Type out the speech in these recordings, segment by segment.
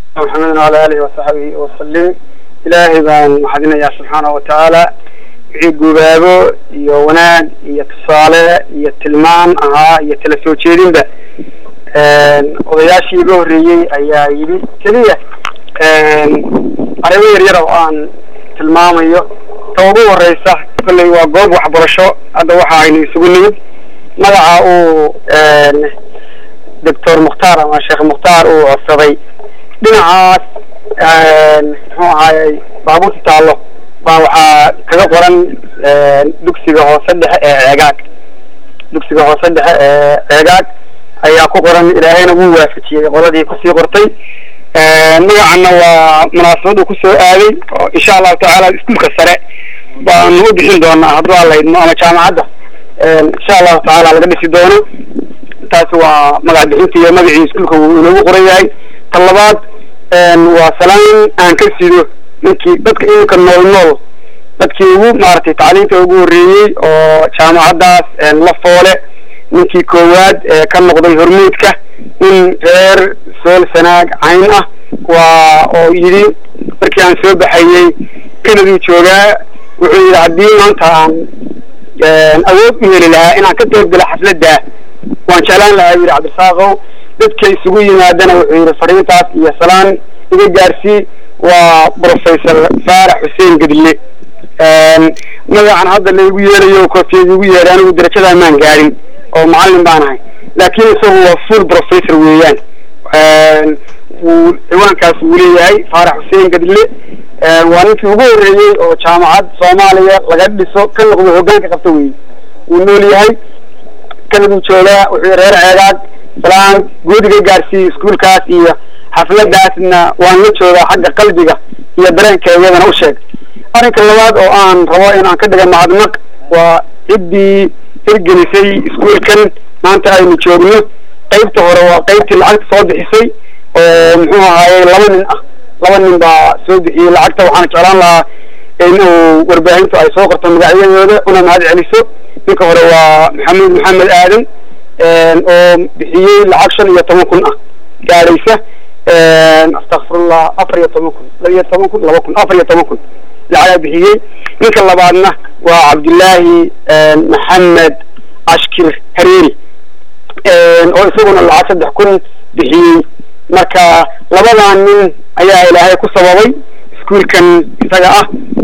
محمد وعلى آله وصحبه وسلم إلهي بان محدنا سبحانه وتعالى wixii gubaabo iyo wanaag iyo tusaale iyo tilmaan ahaa iyo tala soo jeedinba odayaashii iga horreeyey ayaa yidhi keliya arrimo yaryar oo aan tilmaamayo ta ugu horeysa kolley waa goob waxbarasho hadda waxa aynu isugu nimid magaca uu doctor mukhtaar ama sheekh mukhtaar uu codsaday dhinacaas muxuu ahaayey baabuurta taallo baa waxaa kaga qoran dugsiga hoose dhexe ee ceegaag dugsiga hoose dhexe ee ceegaag ayaa ku qoran ilaahayna wuu waafajiyey qoladii kusii qortay magacana waa munaasabadu kusoo aaday oo insha allahu tacaala iskuulka sare baanu u bixin doonaa hadduu alla idmo ama jaamacadda insha allahu tacaala laga dhisi doono taasi waa magac bixinta iyo magacii iskuulka wuu inoogu qoran yahay ta labaad waa salaan aan ka sido ninkii dadka iminka nool nool dadkii ugu maaragtay tacliinta ugu horreeyey oo jaamacaddaas la foole ninkii koowaad ee ka noqday hormuudka in reer sool sanaag cayn ah waa oo yidhi markii aan soo baxayey kanaduu joogaa wuxuu yidhi haddii maanta aan awood u heli lahaa inaan ka qaybgala xafladda waan jeclaan lahaa yidhi cabdisaaqow dadka isugu yimaadana wuxuu yidhi fariintaas iyo salaan iga gaarsii waa professor faarax xuseen gedle magacan hadda laygu yeelayo koofiyad igu yeedhay anigu darajadaa maan gaadhin oo macallin baan ahay laakiin isagu waa full professor weeyaan wuu ciwaankaas wuu leeyahay faarax xuseen gedle waa ninkii ugu horreeyey oo jaamacad soomaaliya laga dhiso ka noqdo hoggaanka qabta weeye wuu nool yahay kanaduu joogaa wuxuu reer ceegaag salaan guudiga gaarsiiyey iskuulkaas iyo xafladaasna waan la joogaa xagga qalbiga iyo dareenkeedana u sheeg arrinka labaad oo aan rabo in aan ka dhiga mahadnaq waa ciddii hirgelisay iskuulkan maanta aynu joogno qaybta hore waa qaybtii lacagta soo bixisay oo muxuu ahaayey laba nin ah laba nin baa soo bixiyey lacagta waxaana jeclaan lahaa in uu warbaahintu ay soo qorto magacyadooda una mahad celiso ninka hore waa maxamed maxamed aadan oo bixiyey lacag shan iyo toban kun ah gaadhaysa astakfirullah afar iyo toban kun laba iyo toban kun laba kun afar iyo toban kun lacagaa bixiyey ninka labaadna waa cabdullaahi maxamed ashkir hareeri oo isaguna lacag saddex kun bixiyey marka labadaa nin ayaa ilaahay ku sababay iskuulkan isaga ah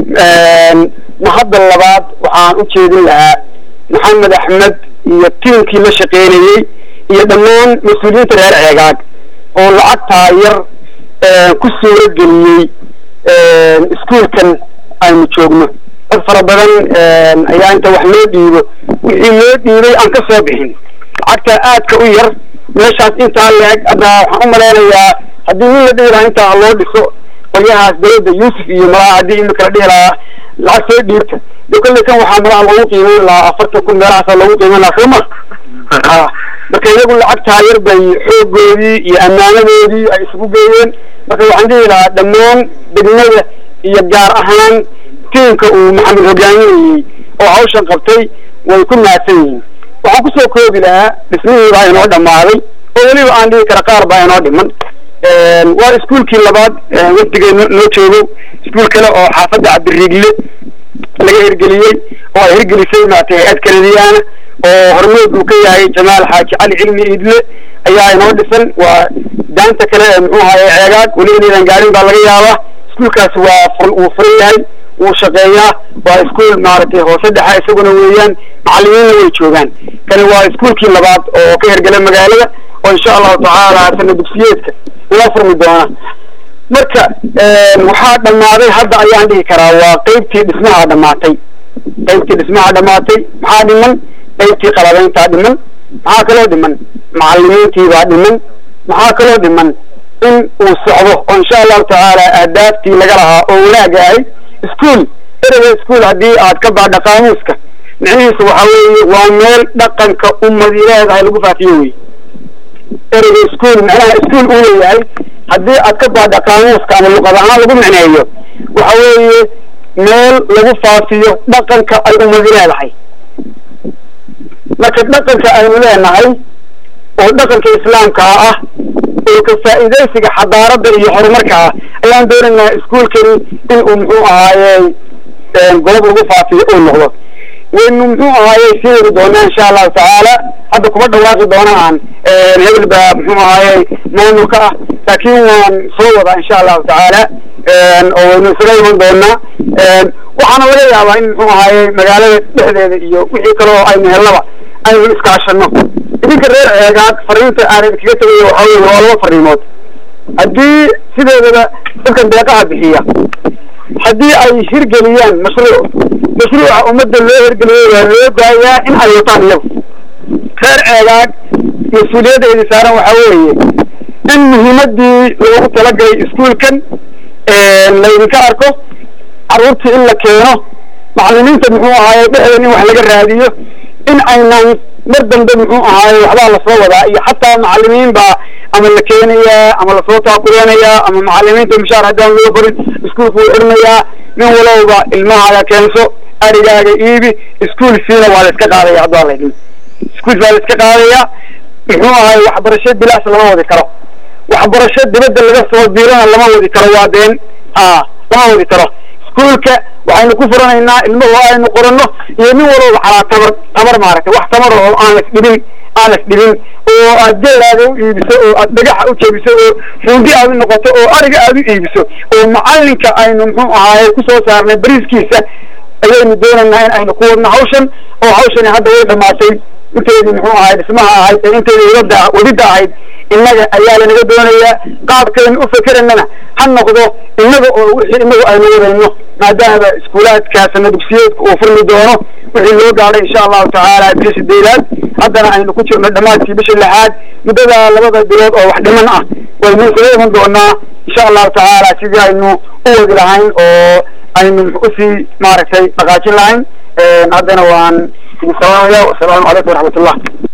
mahadda labaad waxaan u jeedin lahaa maxamed axmed iyo tiimkii la shaqeynayey iyo dhammaan mas-uuliyiinta reer ceegaag oo lacagtaa yar ku suuro geliyey iskuulkan aynu joogno dad fara badan ayaa inta wax loo dhiibo wixii loo dhiibay aan ka soo bixin lacagtaa aadka u yar meeshaas intaa leeg hadda waxaan u malaynayaa haddii nin la dhihi lahaa intaa loo dhiso qolyahaas dawladda yuusuf iyo malaha haddii imika la dhihi lahaa lacag soo dhiibta de kolley kan waxaa malaha loogu qiimeyn lahaa afartan kun meelahaasa loogu qiimeyn lahaa soo ma marka iyagu lacagtaa yar bay xoogoodii iyo ammaanadoodii ay isugu geeyeen marka waxaan dhihi lahaa dhammaan degmada iyo gaar ahaan tiimka uu maxamed hogaaminayey oo hawshan qabtay way ku mahadsan yihiin waxaan kusoo koobi lahaa dhismihii baa inoo dhammaaday oo weliba aan dhihi kara qaar baa inoo dhiman waa iskuulkii labaad wafdigay noo joogo iskuul kale oo xaafadda cabdiriigle laga hirgeliyey oo ay hirgelisay maaragtay hay-ad kanadiyaana oo hormood uu ka yahay jamaal xaaji cali cilmi iidle ayaa inoo dhisan waa daanta kale ee muxuu ahaye ceegaag weli inaydan gaarin baa laga yaabaa iskuulkaasi waa fur wuu furan yahay wuu shaqeeyaa waa iskuul maaragtay hoose dhexa isaguna weeyaan macallimiinna way joogaan kani waa iskuulkii labaad oo ka hergela magaalada oo insha allahu tacaala sana dugsiyeedka ula furmi doona marka waxaa dhammaaday hadda ayaan dhihi karaa waa qeybtii dhismaha dhammaatay qeybtii dhismaha dhammaatay maxaa dhiman qeybtii qalabayntaa dhiman maxaa kaloo dhiman macallimiintiibaa dhiman maxaa kaloo dhiman in uu socdo oo insha allahu tacaala ahdaaftii laga lahaa oo wanaaga ahay iskuol ereyga iskuol haddii aad ka baadha qaamuuska micnihiisu waxa weeye waa meel dhaqanka ummadi leedahay lagu faafiyo wey ereyga iskuol macnaha iskuol uu leeyahay haddii aad ka baadha qaamuuska ama luqad ahaan lagu micneeyo waxa weeye meel lagu faafiyo dhaqanka ay ummadi leedahay marka dhaqanka aynu leenahay oo dhaqanka islaamkaa ah oo ka faa'iidaysiga xadaaradda iyo horumarka ah ayaan doonaynaa iskuolkani in uu muxuu ahaayey goob lagu faafiyo uu noqdo waynu muxuu ahaayey sii wadi doonaa insha allahu tacaala hadda kuma dhawaaqi doonaan hebel baa muxuu ahaayey maamulka ah laakiin waan soo wadaa insha allahu tacaala oo waynu isaga iman doonaa waxaana laga yaabaa in muxuu ahaayey magaalada dhexdeeda iyo wixii kale oo aynu hellaba aynu iskaashano idinka reer ceegaad fariinta aan idinkaga tegaya waxaa weye waa laba fariimood haddii sideedaba dadkan deeqaha bixiya haddii ay hirgeliyaan mashruuc mashruuca ummadda loo hirgeliyay waa loo daayaa in ay wataan iyagu reer ceegaag mas-uuliyaddeedii saaran waxaa weeye in muhiimadii loogu talagalay iskuolkan laydinka arko carruurtii in la keeno macallimiinta muxuu ahaaye dhexdeeda in wax laga raadiyo in aynan mar dambe muxuu ahaaye waxbaa lasoo wadaa iyo xataa macallimiin baa ama la keenayaa ama lasoo taakuleenayaa ama macallimiinta mushaar haddaan loo farin iskuolku wuu xirmayaa nin walowba ilmahaaga keenso arigaaga iibi iskuol fiina waa la iska qaadaya haddua laydin iskuol baa la iska qaadaya muxuu ahaye waxbarasho bilaas lama wadi karo waxbarasho dibadda laga soo diirana lama wadi karo waa been a lama wadi karo iskuolka waxaynu ku furanaynaa ilmuhu aynu qoranno iyo nin walowba calaa tabar tabar maaragtay wax tamar oo aan las dhibin aan las dhibin oo aad geelaada u iibiso oo aad dhagaxa u jebiso oo fuundi aad u noqoto oo ariga aad u iibiso oo macallinka aynu muxuu ahaaye kusoo saarnay bariiskiisa ayaynu doonaynaa in aynu ku wadno hawshan oo hawshani hadda way dhamaatay inteedii muxuu ahayd dhismaha ahayd ee inteedii wadda wadida ahayd innaga ayaa lanaga doonayaa qaabkaynu u fekeranana ha noqdo innaga oo wixii inagu aynu wadayno maadaama iskuulaadkaasna dugsiyeedka uu furmi doono wixii loo gaadhay insha allahu tacaala bisha sideedaad haddana aynu ku jirno dhammaadkii bisha lixaad muddada labada bilood oo wax dhiman ah waynu isaga iman doonaa insha allahu tacaala sidii aynu u wadi lahayn oo aynu usii maaragtay dhaqaajin lahayn haddana waan idin salaamaya wasalaamu calaykum waraxmat ullah